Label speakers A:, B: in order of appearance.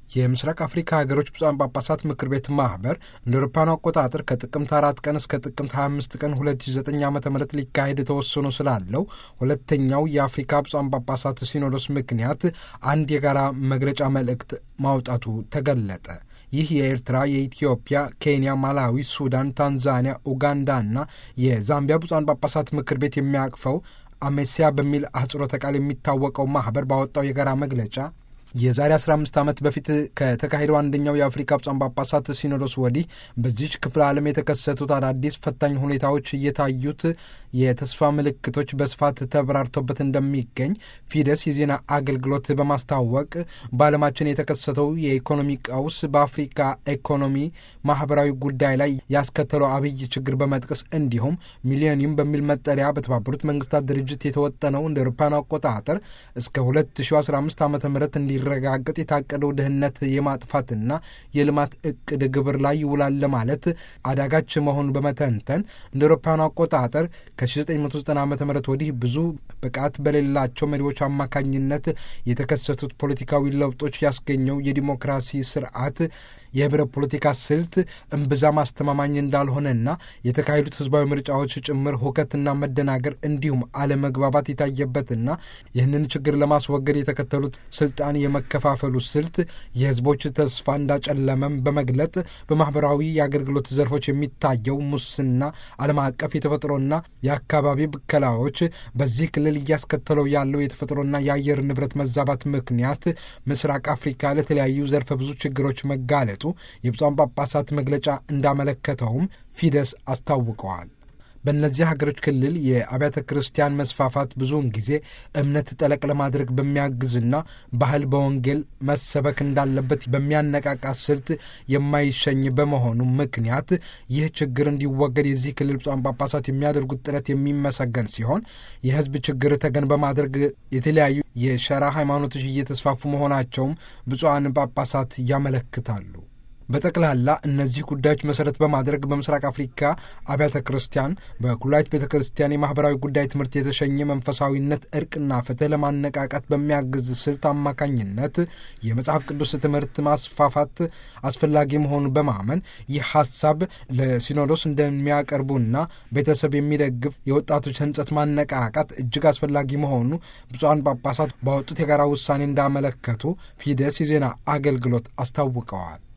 A: የምስራቅ አፍሪካ ሀገሮች ብፁዓን ጳጳሳት ምክር ቤት ማህበር እንደ አውሮፓውያኑ አቆጣጠር ከጥቅምት አራት ቀን እስከ ጥቅምት 25 ቀን 2009 ዓ ም ሊካሄድ ተወስኖ ስላለው ሁለተኛው የአፍሪካ ብፁዓን ጳጳሳት ሲኖዶስ ምክንያት አንድ የጋራ መግለጫ መልእክት ማውጣቱ ተገለጠ። ይህ የኤርትራ፣ የኢትዮጵያ፣ ኬንያ፣ ማላዊ፣ ሱዳን፣ ታንዛኒያ፣ ኡጋንዳና የዛምቢያ ብፁዓን ጳጳሳት ምክር ቤት የሚያቅፈው አሜሲያ በሚል አህጽሮተ ቃል የሚታወቀው ማህበር ባወጣው የጋራ መግለጫ የዛሬ 15 ዓመት በፊት ከተካሄደው አንደኛው የአፍሪካ ብፁዓን ጳጳሳት ሲኖዶስ ወዲህ በዚች ክፍለ ዓለም የተከሰቱት አዳዲስ ፈታኝ ሁኔታዎች እየታዩት የተስፋ ምልክቶች በስፋት ተብራርቶበት እንደሚገኝ ፊደስ የዜና አገልግሎት በማስታወቅ በዓለማችን የተከሰተው የኢኮኖሚ ቀውስ በአፍሪካ ኢኮኖሚ፣ ማህበራዊ ጉዳይ ላይ ያስከተለው አብይ ችግር በመጥቀስ እንዲሁም ሚሊዮኒየም በሚል መጠሪያ በተባበሩት መንግስታት ድርጅት የተወጠነው እንደ አውሮፓውያን አቆጣጠር እስከ 2015 ዓ ም እንዲ ረጋገጥ የታቀደው ድህነት የማጥፋትና የልማት እቅድ ግብር ላይ ይውላል ለማለት አዳጋች መሆኑን በመተንተን እንደ አውሮፓውያኑ አቆጣጠር ከ1990 ዓ ም ወዲህ ብዙ ብቃት በሌላቸው መሪዎች አማካኝነት የተከሰቱት ፖለቲካዊ ለውጦች ያስገኘው የዲሞክራሲ ስርዓት የህብረ ፖለቲካ ስልት እምብዛም አስተማማኝ እንዳልሆነና የተካሄዱት ህዝባዊ ምርጫዎች ጭምር ሁከትና መደናገር እንዲሁም አለመግባባት የታየበትና ይህንን ችግር ለማስወገድ የተከተሉት ስልጣን የመከፋፈሉ ስልት የህዝቦች ተስፋ እንዳጨለመም በመግለጥ በማህበራዊ የአገልግሎት ዘርፎች የሚታየው ሙስና፣ ዓለም አቀፍ የተፈጥሮና የአካባቢ ብከላዎች በዚህ ክልል እያስከተለው ያለው የተፈጥሮና የአየር ንብረት መዛባት ምክንያት ምስራቅ አፍሪካ ለተለያዩ ዘርፈ ብዙ ችግሮች መጋለጡ የብፁዓን ጳጳሳት መግለጫ እንዳመለከተውም ፊደስ አስታውቀዋል። በእነዚህ ሀገሮች ክልል የአብያተ ክርስቲያን መስፋፋት ብዙውን ጊዜ እምነት ጠለቅ ለማድረግ በሚያግዝና ባህል በወንጌል መሰበክ እንዳለበት በሚያነቃቃ ስልት የማይሸኝ በመሆኑ ምክንያት ይህ ችግር እንዲወገድ የዚህ ክልል ብፁዓን ጳጳሳት የሚያደርጉት ጥረት የሚመሰገን ሲሆን የሕዝብ ችግር ተገን በማድረግ የተለያዩ የሸራ ሃይማኖቶች እየተስፋፉ መሆናቸውም ብፁዓን ጳጳሳት ያመለክታሉ። በጠቅላላ እነዚህ ጉዳዮች መሰረት በማድረግ በምስራቅ አፍሪካ አብያተ ክርስቲያን በኩላይት ቤተ ክርስቲያን የማህበራዊ ጉዳይ ትምህርት የተሸኘ መንፈሳዊነት፣ እርቅና ፍትህ ለማነቃቃት በሚያግዝ ስልት አማካኝነት የመጽሐፍ ቅዱስ ትምህርት ማስፋፋት አስፈላጊ መሆኑን በማመን ይህ ሀሳብ ለሲኖዶስ እንደሚያቀርቡና ቤተሰብ የሚደግፍ የወጣቶች ህንጸት ማነቃቃት እጅግ አስፈላጊ መሆኑ ብፁዓን ጳጳሳት ባወጡት የጋራ ውሳኔ እንዳመለከቱ ፊደስ የዜና አገልግሎት አስታውቀዋል።